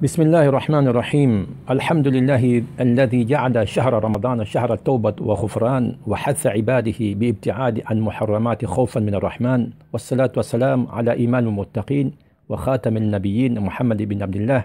بسم الله الرحمن الرحيم الحمد لله الذي جعل شهر رمضان شهر التوبة وغفران وحث عباده بابتعاد عن محرمات خوفا من الرحمن والصلاة والسلام على إيمان المتقين وخاتم النبيين محمد بن عبد الله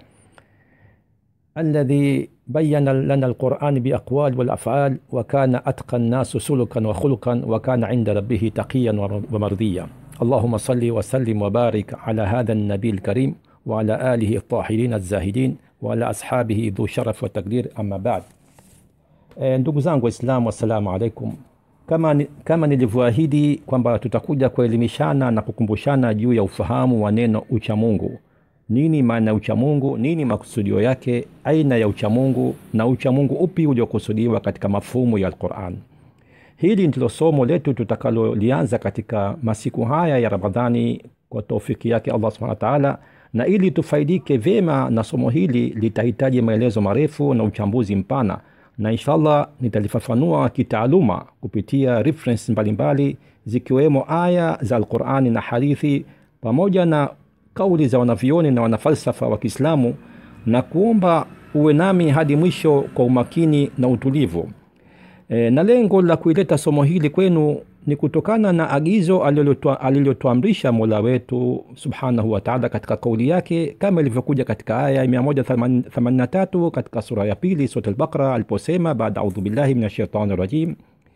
الذي بين لنا القرآن بأقوال والأفعال وكان أتقى الناس سلكا وخلقا وكان عند ربه تقيا ومرضيا اللهم صل وسلم وبارك على هذا النبي الكريم وعلى آله الطاهرين الزاهدين وعلى أصحابه ذو شرف وتقدير أما بعد e, ndugu zangu waislamu wassalamu alaikum kama, ni- kama nilivyoahidi kwamba tutakuja kuelimishana na kukumbushana juu ya ufahamu wa neno uchamungu nini maana ya uchamungu nini makusudio yake aina ya uchamungu na uchamungu upi uliokusudiwa katika mafumu ya alquran hili ndilo somo letu tutakalolianza katika masiku haya ya ramadhani kwa taufiki yake allah subhanahu wa taala na ili tufaidike vyema na somo hili litahitaji maelezo marefu na uchambuzi mpana na inshallah nitalifafanua kitaaluma kupitia reference mbalimbali zikiwemo aya za alqurani na hadithi pamoja na kauli za wanavyoni na wanafalsafa wa kiislamu na kuomba uwe nami hadi mwisho kwa umakini na utulivu e, na lengo la kuileta somo hili kwenu ni kutokana na agizo alilotua- alilotuamrisha mola wetu subhanahu wa taala katika kauli yake kama ilivyokuja katika aya ya 183 katika sura ya pili sura albaqara aliposema baada audhu billahi min ashaitani rajim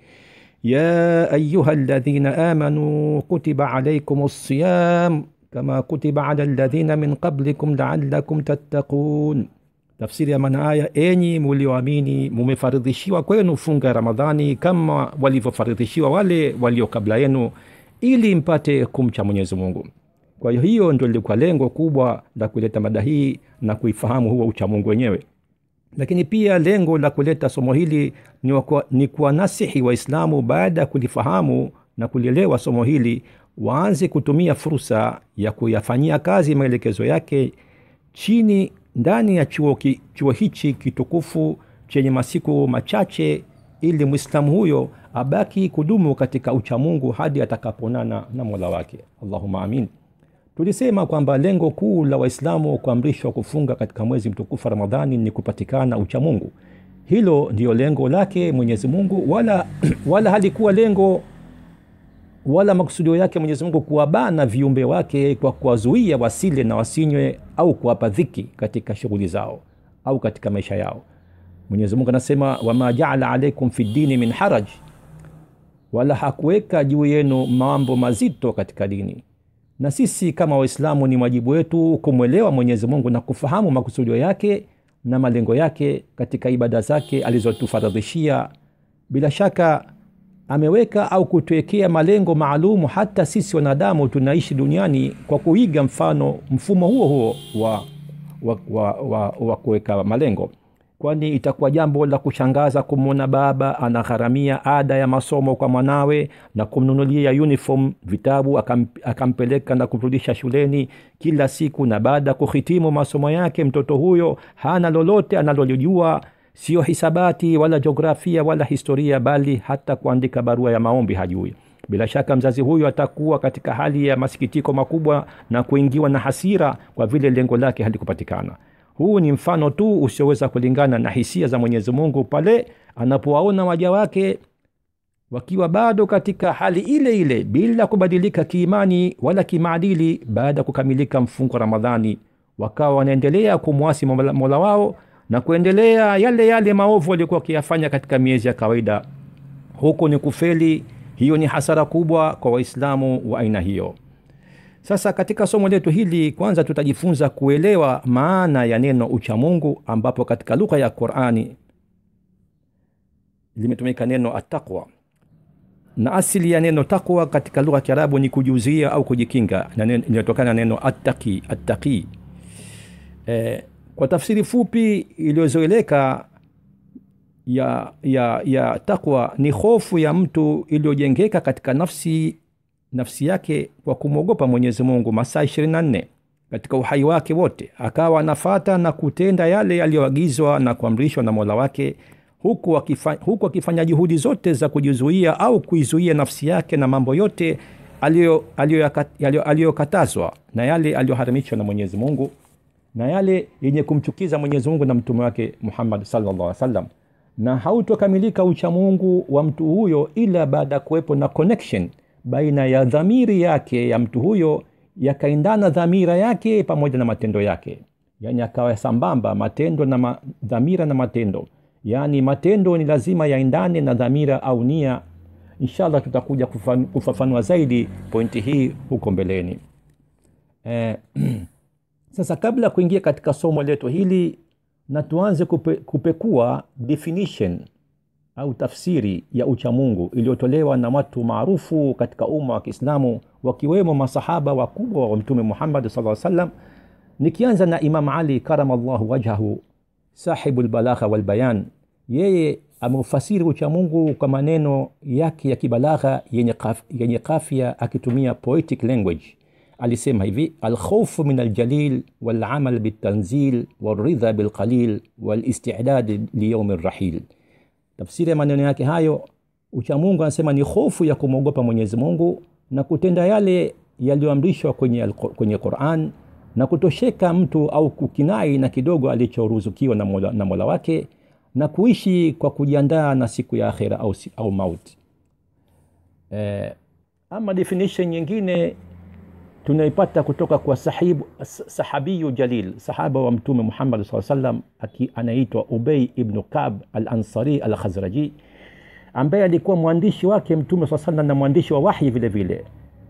يا أيها الذين آمنوا كتب عليكم الصيام كما كتب على الذين من قبلكم لعلكم تتقون tafsiri ya maana haya enyi mulioamini mumefaridhishiwa kwenu funga ya ramadhani kama walivyofaridhishiwa wale walio kabla yenu ili mpate kumcha mwenyezi mungu kwa hiyo hiyo ndio lilikuwa lengo kubwa la kuleta mada hii na kuifahamu huo uchamungu wenyewe lakini pia lengo la kuleta somo hili ni, wakua, ni kuwanasihi waislamu baada ya kulifahamu na kulielewa somo hili waanze kutumia fursa ya kuyafanyia kazi maelekezo yake chini ndani ya chuo, ki, chuo hichi kitukufu chenye masiku machache ili mwislamu huyo abaki kudumu katika uchamungu hadi atakaponana na mola wake allahuma amin tulisema kwamba lengo kuu la waislamu kuamrishwa kufunga katika mwezi mtukufu wa ramadhani ni kupatikana uchamungu hilo ndiyo lengo lake mwenyezi mungu wala, wala halikuwa lengo wala makusudio yake mwenyezi mungu kuwabana viumbe wake kwa kuwazuia wasile na wasinywe au kuwapa dhiki katika shughuli zao au katika maisha yao mwenyezi mungu anasema wama jaala alaikum fi dini min haraj wala hakuweka juu yenu mambo mazito katika dini na sisi kama waislamu ni wajibu wetu kumwelewa mwenyezi mungu na kufahamu makusudio yake na malengo yake katika ibada zake alizotufaradhishia bila shaka ameweka au kutuwekea malengo maalumu hata sisi wanadamu tunaishi duniani kwa kuiga mfano mfumo huo huo wa, wa, wa, wa, wa kuweka malengo kwani itakuwa jambo la kushangaza kumwona baba anagharamia ada ya masomo kwa mwanawe na kumnunulia uniform vitabu akam, akampeleka na kumrudisha shuleni kila siku na baada ya kuhitimu masomo yake mtoto huyo hana lolote analolijua sio hisabati wala jiografia wala historia bali hata kuandika barua ya maombi hajui bila shaka mzazi huyu atakuwa katika hali ya masikitiko makubwa na kuingiwa na hasira kwa vile lengo lake halikupatikana huu ni mfano tu usioweza kulingana na hisia za mwenyezi mungu pale anapowaona waja wake wakiwa bado katika hali ile ile bila kubadilika kiimani wala kimaadili baada ya kukamilika mfungo wa ramadhani wakawa wanaendelea kumwasi mola, mola wao na kuendelea yale yale maovu waliokuwa wakiyafanya katika miezi ya kawaida huku ni kufeli hiyo ni hasara kubwa kwa waislamu wa aina hiyo sasa katika somo letu hili kwanza tutajifunza kuelewa maana ya neno uchamungu ambapo katika lugha ya qurani limetumika neno ataqwa na asili ya neno takwa katika lugha ya kiarabu ni kujiuzia au kujikinga na neno- inayotokana na neno attaqi attaqi e, kwa tafsiri fupi iliyozoeleka ya, ya, ya takwa ni hofu ya mtu iliyojengeka katika nafsi nafsi yake kwa kumwogopa mwenyezi mungu masaa 24 katika uhai wake wote akawa anafata na kutenda yale yaliyoagizwa na kuamrishwa na mola wake huku akifa, huku akifanya juhudi zote za kujizuia au kuizuia nafsi yake na mambo yote aliyokatazwa aliyo, aliyo, aliyo na yale aliyoharamishwa na mwenyezi mungu na yale yenye kumchukiza mwenyezi mungu na mtume wake muhammad sallallahu alaihi wasallam na hautokamilika uchamungu wa mtu huyo ila baada ya kuwepo na connection baina ya dhamiri yake ya mtu huyo yakaendana dhamira yake pamoja na matendo yake yaani akawa sambamba matendo na ma, dhamira na matendo yaani matendo ni lazima yaendane na dhamira au nia inshallah tutakuja kufan- kufafanua zaidi pointi hii huko mbeleni eh, sasa kabla ya kuingia katika somo letu hili na tuanze kupe, kupekua definition au tafsiri ya uchamungu iliyotolewa na watu maarufu katika umma wa kiislamu wakiwemo masahaba wakubwa wa mtume muhammad saa salam nikianza na imam ali karamallahu wajhahu sahibu lbalagha walbayan yeye ameufasiri uchamungu kwa maneno yake ya kibalagha yenye, kaf, yenye kafya akitumia poetic language alisema hivi alkhaufu min aljalil walamal biltanzil walridha bilqalil walistidad liyaumi rrahil tafsiri ya maneno yake hayo uchamungu anasema ni hofu ya kumwogopa mwenyezi mungu na kutenda yale yaliyoamrishwa kwenye, kwenye quran na kutosheka mtu au kukinai na kidogo alichoruzukiwa na mola, na mola wake na kuishi kwa kujiandaa na siku ya akhira au, au mauti eh, ama definition nyingine tunaipata kutoka kwa sahibu, sahabiyu jalil sahaba wa mtume muhammad saa salam anaitwa ubei ibnu kab al ansari al khazraji ambaye alikuwa mwandishi wake mtume saa salam na mwandishi wa wahyi vile vile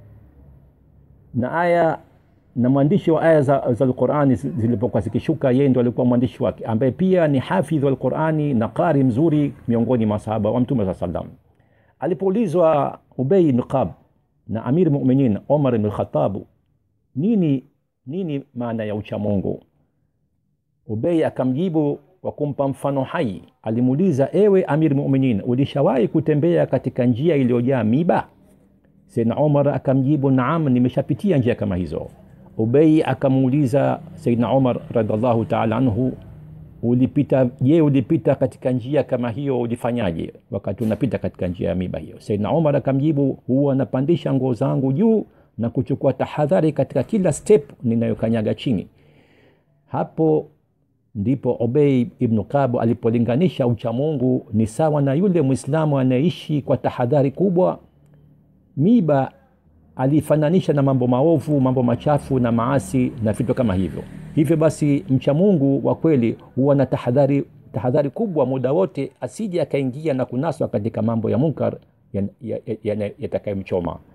na aya na mwandishi wa aya za, za lqurani zilipokuwa zikishuka yeye ndo alikuwa mwandishi wake ambaye pia ni hafidh wa lqurani na qari mzuri miongoni mwa sahaba wa mtume saa salam alipoulizwa ubei ibnu kab na amir muminin omar ibn khatabu nini nini maana ya uchamungu ubei akamjibu kwa kumpa mfano hai alimuuliza ewe amir muminin ulishawahi kutembea katika njia iliyojaa miba saidna omar akamjibu naam nimeshapitia njia kama hizo ubei akamuuliza saidna omar radiallahu taala anhu ulipita je ulipita katika njia kama hiyo ulifanyaje wakati unapita katika njia ya miba hiyo saidna omar akamjibu huwa napandisha nguo zangu juu na kuchukua tahadhari katika kila step ninayokanyaga chini hapo ndipo obei ibnu kabu alipolinganisha uchamungu ni sawa na yule mwislamu anayeishi kwa tahadhari kubwa miba alifananisha na mambo maovu mambo machafu na maasi na vitu kama hivyo hivyo basi mcha mungu wa kweli huwa na tahadhari tahadhari kubwa muda wote asije akaingia na kunaswa katika mambo ya munkar yatakayomchoma ya, ya, ya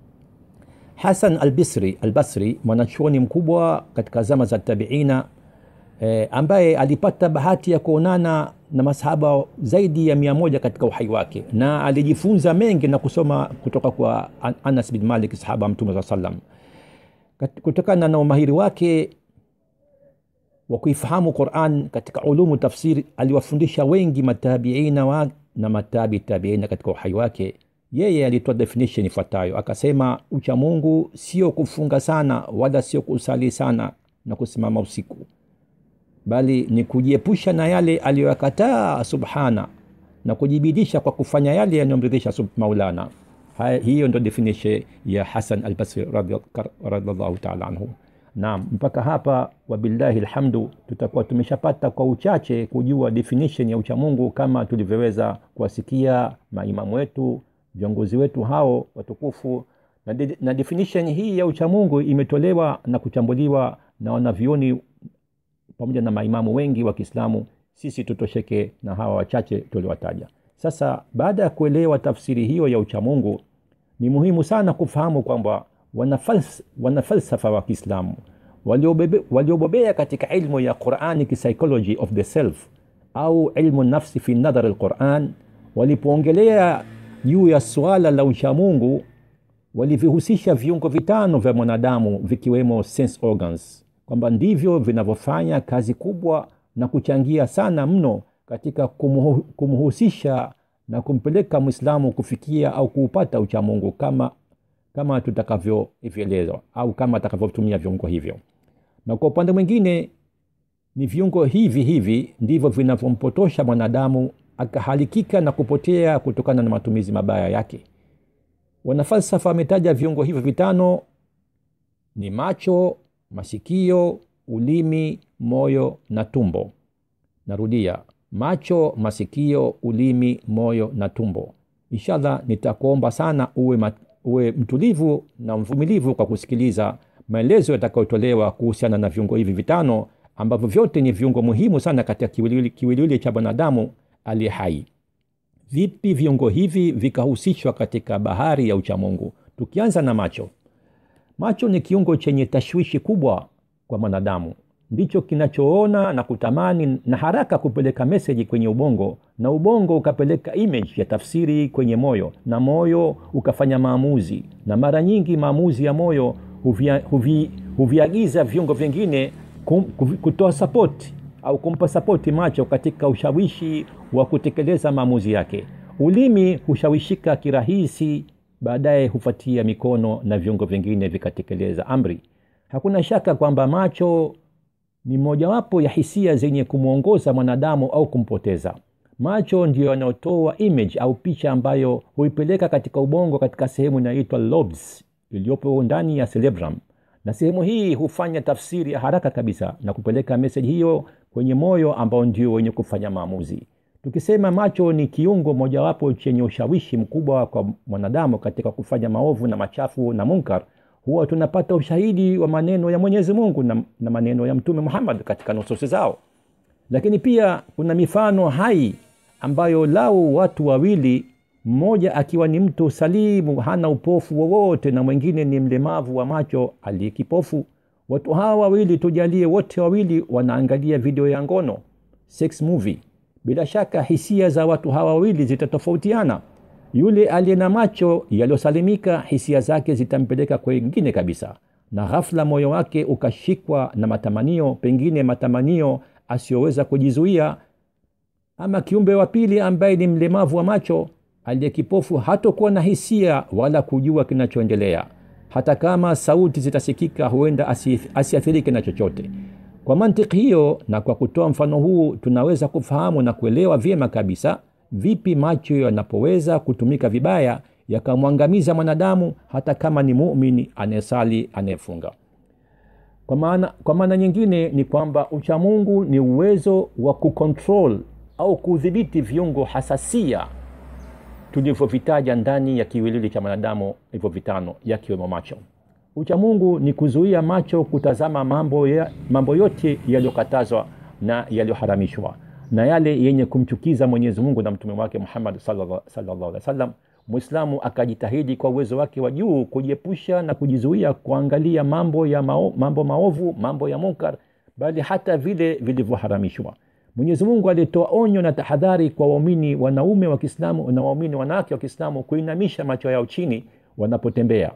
hasan albisri albasri mwanachuoni mkubwa katika zama za tabiina eh, ambaye alipata bahati ya kuonana na masahaba zaidi ya mia moja katika uhai wake na alijifunza mengi na kusoma kutoka kwa anas bin malik sahaba mtume saa salam kutokana na umahiri wake wa kuifahamu quran katika ulumu tafsiri aliwafundisha wengi matabiina wa, na matabi tabiina katika uhai wake yeye alitoa definition ifuatayo akasema uchamungu sio kufunga sana wala sio kusali sana na kusimama usiku bali ni kujiepusha na yale aliyoyakataa subhana na kujibidisha kwa kufanya yale yanayomridhisha maulana Hai, hiyo ndo definition ya hasan albasri radiallahu taala anhu naam mpaka hapa wabillahi lhamdu tutakuwa tumeshapata kwa uchache kujua definition ya uchamungu kama tulivyoweza kuwasikia maimamu wetu viongozi wetu hao watukufu na, de, na definition hii ya uchamungu imetolewa na kuchambuliwa na wanavyoni pamoja na maimamu wengi wa kiislamu sisi tutosheke na hawa wachache tuliwataja sasa baada ya kuelewa tafsiri hiyo ya uchamungu ni muhimu sana kufahamu kwamba wanafalsafa wana falsafa wa kiislamu waliobobea katika ilmu ya quranic psychology of the self au ilmu nafsi fi nadhari lquran walipoongelea juu ya suala la uchamungu walivihusisha viungo vitano vya mwanadamu vikiwemo sense organs kwamba ndivyo vinavyofanya kazi kubwa na kuchangia sana mno katika kumuhu, kumhusisha na kumpeleka mwislamu kufikia au kuupata uchamungu kama kama tutakavyovielezwa au kama atakavyotumia viungo hivyo na kwa upande mwingine ni viungo hivi hivi ndivyo vinavyompotosha mwanadamu akahalikika na kupotea kutokana na matumizi mabaya yake wanafalsafa wametaja viungo hivyo vitano ni macho masikio ulimi moyo na tumbo narudia macho masikio ulimi moyo na tumbo inshallah nitakuomba sana uwe, mat, uwe mtulivu na mvumilivu kwa kusikiliza maelezo yatakayotolewa kuhusiana na viungo hivi vitano ambavyo vyote ni viungo muhimu sana katika kiwiliwili, kiwiliwili cha mwanadamu aliye hai vipi viungo hivi vikahusishwa katika bahari ya uchamungu tukianza na macho macho ni kiungo chenye tashwishi kubwa kwa mwanadamu ndicho kinachoona na kutamani na haraka kupeleka meseji kwenye ubongo na ubongo ukapeleka image ya tafsiri kwenye moyo na moyo ukafanya maamuzi na mara nyingi maamuzi ya moyo huvia, huvi, huviagiza viungo vingine kum, kutoa sapoti au kumpa sapoti macho katika ushawishi wa kutekeleza maamuzi yake ulimi hushawishika kirahisi baadaye hufuatia mikono na viungo vingine vikatekeleza amri hakuna shaka kwamba macho ni mojawapo ya hisia zenye kumwongoza mwanadamu au kumpoteza macho ndiyo yanayotoa image au picha ambayo huipeleka katika ubongo katika sehemu inayoitwa lobes iliyopo ndani ya cerebrum na sehemu hii hufanya tafsiri ya haraka kabisa na kupeleka meseji hiyo kwenye moyo ambao ndio wenye kufanya maamuzi tukisema macho ni kiungo mojawapo chenye ushawishi mkubwa kwa mwanadamu katika kufanya maovu na machafu na munkar huwa tunapata ushahidi wa maneno ya mwenyezi mungu na, na maneno ya mtume muhammad katika nususi zao lakini pia kuna mifano hai ambayo lau watu wawili mmoja akiwa ni mtu salimu hana upofu wowote na mwingine ni mlemavu wa macho aliye kipofu watu hawa wawili tujalie wote wawili wanaangalia video ya ngono sex movie bila shaka hisia za watu hawa wawili zitatofautiana yule aliye na macho yaliyosalimika hisia zake zitampeleka kwengine kabisa na ghafla moyo wake ukashikwa na matamanio pengine matamanio asiyoweza kujizuia ama kiumbe wa pili ambaye ni mlemavu wa macho aliye kipofu hatokuwa na hisia wala kujua kinachoendelea hata kama sauti zitasikika huenda asiathirike na chochote kwa mantiki hiyo na kwa kutoa mfano huu tunaweza kufahamu na kuelewa vyema kabisa vipi macho yanapoweza kutumika vibaya yakamwangamiza mwanadamu hata kama ni muumini anayesali anayefunga kwa maana, kwa maana nyingine ni kwamba uchamungu ni uwezo wa kucontrol au kudhibiti viungo hasasia tulivyovitaja ndani ya kiwilili cha mwanadamu hivyo vitano yakiwemo macho uchamungu ni kuzuia macho kutazama mambo, ya, mambo yote yaliyokatazwa na yaliyoharamishwa na yale yenye kumchukiza mwenyezi mungu na mtume wake muhammad sallallahu alaihi wasallam mwislamu akajitahidi kwa uwezo wake wa juu kujiepusha na kujizuia kuangalia mambo ya mao, mambo maovu mambo ya munkar bali hata vile vilivyoharamishwa mwenyezi mungu alitoa onyo na tahadhari kwa waumini wanaume wa kiislamu na waumini wanawake wa kiislamu kuinamisha macho yao chini wanapotembea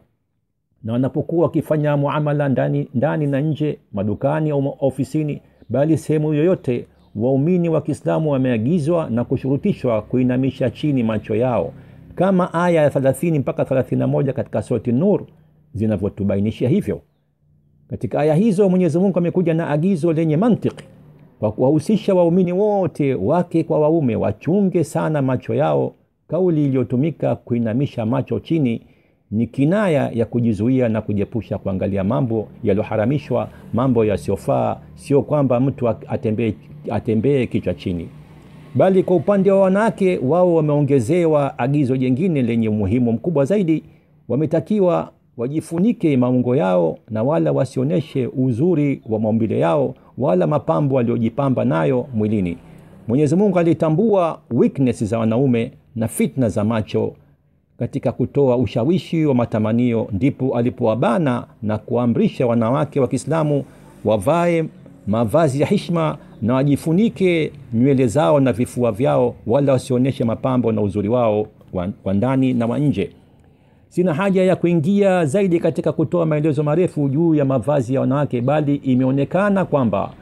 na wanapokuwa wakifanya muamala ndani, ndani na nje madukani au ofisini bali sehemu yoyote waumini wa kiislamu wameagizwa na kushurutishwa kuinamisha chini macho yao kama aya ya 30 mpaka 31 katika surati nur zinavyotubainishia hivyo katika aya hizo mwenyezi mungu amekuja na agizo lenye mantiki kwa kuwahusisha waumini wote wake kwa waume wachunge sana macho yao kauli iliyotumika kuinamisha macho chini ni kinaya ya kujizuia na kujiepusha kuangalia mambo yaliyoharamishwa mambo yasiyofaa sio kwamba mtu atembee atembee kichwa chini bali kwa upande wa wanawake wao wameongezewa agizo jengine lenye umuhimu mkubwa zaidi wametakiwa wajifunike maungo yao na wala wasionyeshe uzuri wa maumbile yao wala mapambo waliojipamba nayo mwilini mwenyezi mungu alitambua weakness za wanaume na fitna za macho katika kutoa ushawishi wa matamanio ndipo alipowabana na kuamrisha wanawake wa kiislamu wavae mavazi ya hishma na wajifunike nywele zao na vifua vyao wala wasionyeshe mapambo na uzuri wao wa ndani na wa nje sina haja ya kuingia zaidi katika kutoa maelezo marefu juu ya mavazi ya wanawake bali imeonekana kwamba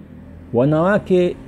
wanawake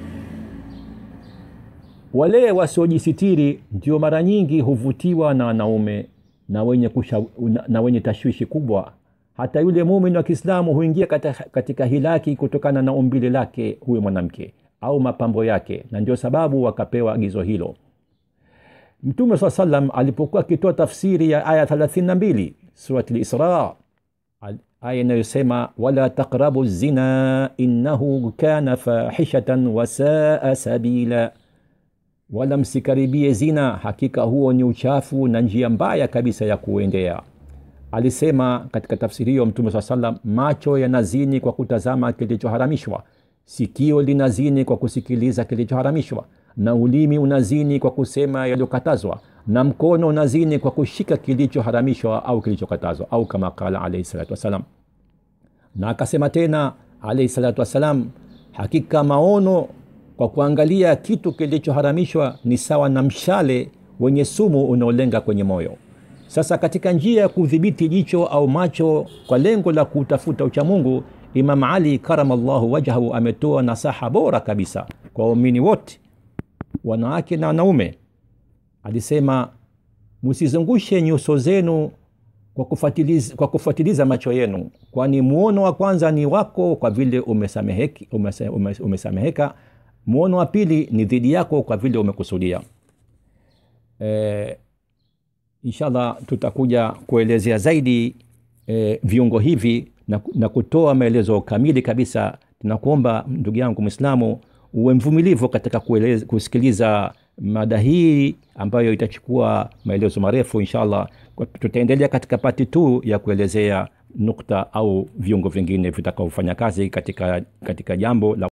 wale wasiojisitiri ndio mara nyingi huvutiwa na wanaume na wenye, kusha, na wenye tashwishi kubwa hata yule mumin wa kiislamu huingia katika, katika hilaki kutokana na umbile lake huyo mwanamke au mapambo yake na ndio sababu wakapewa agizo hilo mtume saa salam alipokuwa akitoa tafsiri ya aya 32 surati lisra aya inayosema wala taqrabu zina innahu kana fahishatan wasaa sabila wala msikaribie zina hakika huo ni uchafu na njia mbaya kabisa ya kuendea alisema katika tafsiri hiyo mtume saa salam macho yanazini kwa kutazama kilichoharamishwa sikio linazini kwa kusikiliza kilichoharamishwa na ulimi unazini kwa kusema yaliyokatazwa na mkono unazini kwa kushika kilichoharamishwa au kilichokatazwa au kama qala alaihi salatu wassalam na akasema tena alaihi salatu wassalam hakika maono kwa kuangalia kitu kilichoharamishwa ni sawa na mshale wenye sumu unaolenga kwenye moyo sasa katika njia ya kudhibiti jicho au macho kwa lengo la kutafuta uchamungu imam ali karamallahu wajhahu ametoa nasaha bora kabisa kwa waumini wote wanawake na wanaume alisema msizungushe nyuso zenu kwa kufatiliza, kwa kufatiliza macho yenu kwani muono wa kwanza ni wako kwa vile umesameheki, umese, umes, umesameheka muono wa pili ni dhidi yako kwa vile umekusudia e, inshallah tutakuja kuelezea zaidi e, viungo hivi na, na kutoa maelezo kamili kabisa tunakuomba ndugu yangu mwislamu uwe mvumilivu katika kueleza, kusikiliza mada hii ambayo itachukua maelezo marefu inshallah tutaendelea katika pati tu ya kuelezea nukta au viungo vingine vitakaofanya kazi katika, katika jambo la